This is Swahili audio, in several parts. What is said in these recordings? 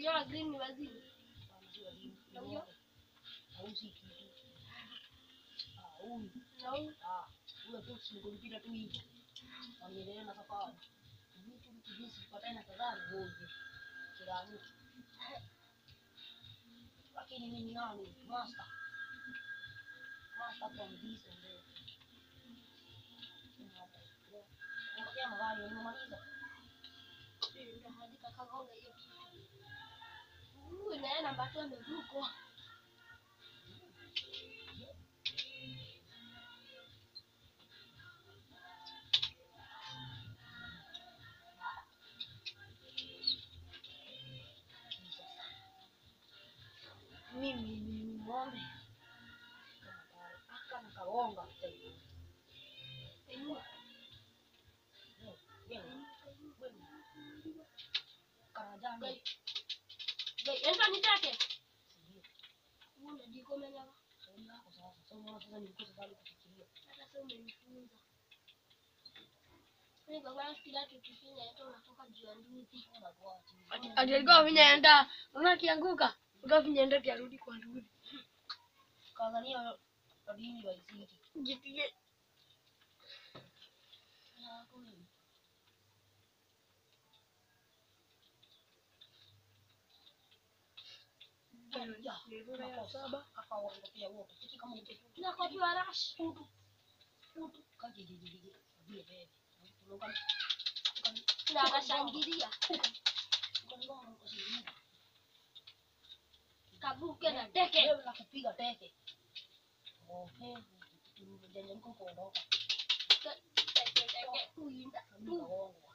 Huyo wa green ni wazimu. Bana si wazimu. Na huyo? Hausi kitu. Ah, huyu. Na huyu Ah, huyo tu si kumpita tu hivyo. Wanaendelea na safari. Vitu vitu jinsi kupatana kadhaa ni moja. Kila mtu. Lakini mimi ni nani? Master. Master kwa mdiso ndio. Ngoja magari nimemaliza. ndio hadi kakagonga hiyo kitu. Huyu naye namba tu amevuko. Mimi ni ng'ombe. Aka nikagonga. Inua. Karajani. Gai, enda nitake. Huyu ndiko umenyama. Shauri yako sasa. Sasa unaona sasa nilikosa bado kufikiria. Hata sasa umenifunza. Mimi kwa maana kila tukifanya hata unatoka juu ya nduthi. Unakuacha. ati alikuwa vinyaenda unaona akianguka alikuwa vinyaenda kiarudi kwa nduthi Tanzania madini waisiki. jipige saba Hapa waondokea wote. Sisi kama upepo. Na kwa pia rush. Putu. Putu. Kaje je je je. Vile bebe. Tunaona Na akashangilia. tunaona kwa sisi. Kabuke na teke. Leo na kupiga teke. Oh, he. Tumejanja mko kuondoka. Teke teke. Kuinda. Mimi kaongo.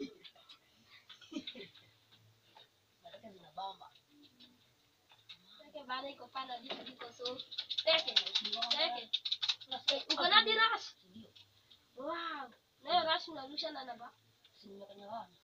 Nataka zinabamba. Teke bana iko pana vitu viko so. Teke. Teke. Uko na di rush. Ndio. Wow. Nayo rush unarusha na namba. Si nimekanyagana.